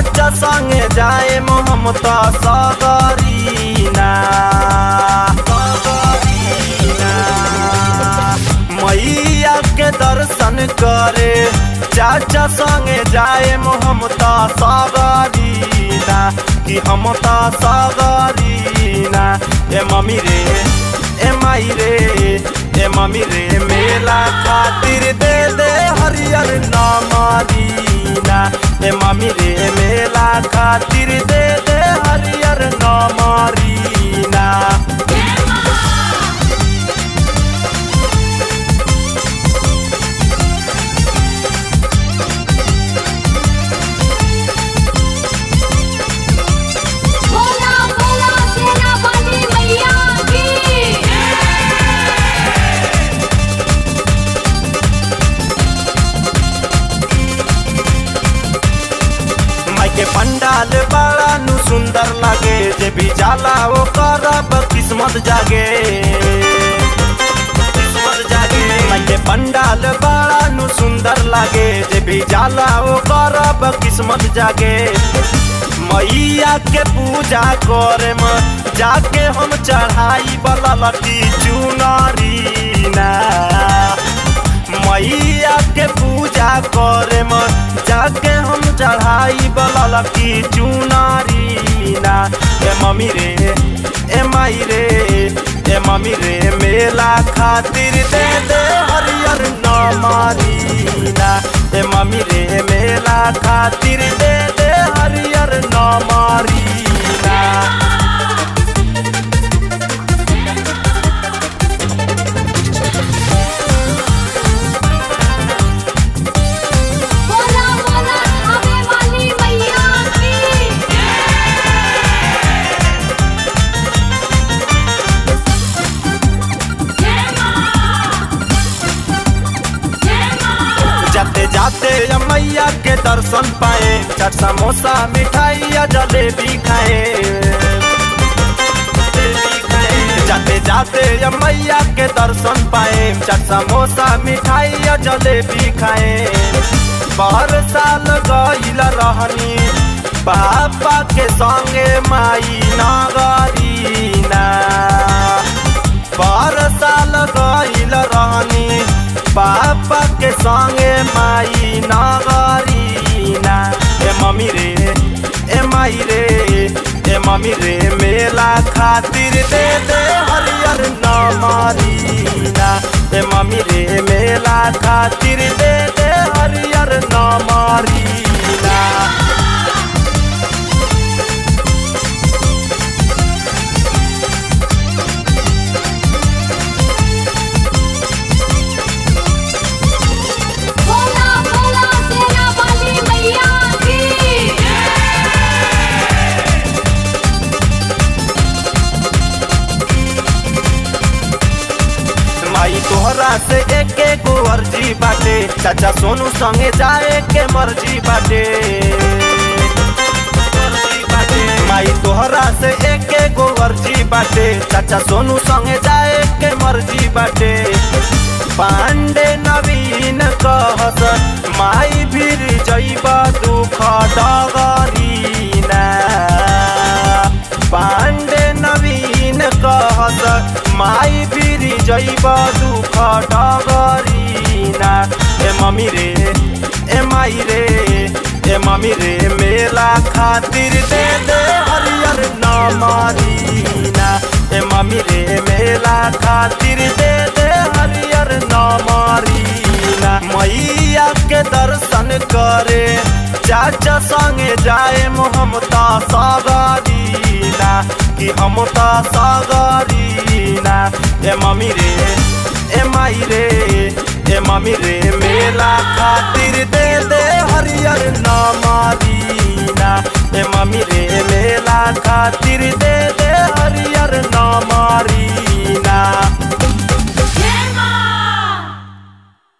चाचा संगे जाए हम तो सगरीना सगरीना मैया के दर्शन करे चाचा संगे जाए हम तो सगरीना कि हम तो सगरीना ए मम्मी रे ए माई रे ए मम्मी रे मेला खातिर दे दे हरियर नामरीना ए मम्मी रे मेला खातिर दे दे हरियर नामरीना बोला बोला सेना वाली मैया की माई के पंडाल बड़ा नु सुंदर लागे जे भी जाला वो करब किस्मत जागे किस्मत जागे माई के पंडाल बड़ा नु सुंदर लागे जे भी जाला वो करब किस्मत जागे मैया के पूजा करे म जाके हम चढ़ाई वाला लटी चुनरी ना मैया के पूजा करे म जाके हम चढ़ाई वाला की चुनारी ना ए मम्मी रे ए माई रे ए मम्मी रे मेला खातिर दे दे हरियर नामारी ना ए मम्मी रे मेला खातिर दे दे हरियर नामारी ना बोला बोला आवे वाली मैया की जय मां जय मां जाते जाते या मैया के दर्शन पाए चाट समोसा मिठाई या जलेबी खाए जलेबी खाए। जाते जाते या मैया के दर्शन पाए चाट समोसा मिठाई या जलेबी खाए बाहर साल गईल रहनी पापा के संगे माई नगरीना बार साल गईल रहनी पापा के संगे माई नगरीना ए मम्मी रे ए माई रे ए मम्मी रे मेला खातिर दे दे हरियर नमरीना ए मम्मी रे मेला खातिर दे दे हरियर नमरीना बोला बोला सेना वाली मैया की माई तोहरा से एक एक अर्जी बाटे चाचा सोनू संगे जाए के मर्जी बाटे मर्जी बाटे। माई तोहरा से एक एक अर्जी बाटे चाचा सोनू संगे जाए के मर्जी बाटे पांडे नवीन कहस माई भीर जैब दुख डगरीना पांडे नवीन कहस माई फिरी जैब दुख डगरीना ए मम्मी रे ए माई रे ए मम्मी रे मेला खातिर दे दे हरियर नमरीना ए मम्मी रे मेला खातिर दे दे हरियर नमरीना मैया के दर्शन करे चाचा संगे जाए हम ता सगरीना कि हम ता सगरीना ए मम्मी रे ए माई रे ए मम्मी रे मेला खातिर दे दे हरियर नामारीना ए मम्मी रे मेला खातिर दे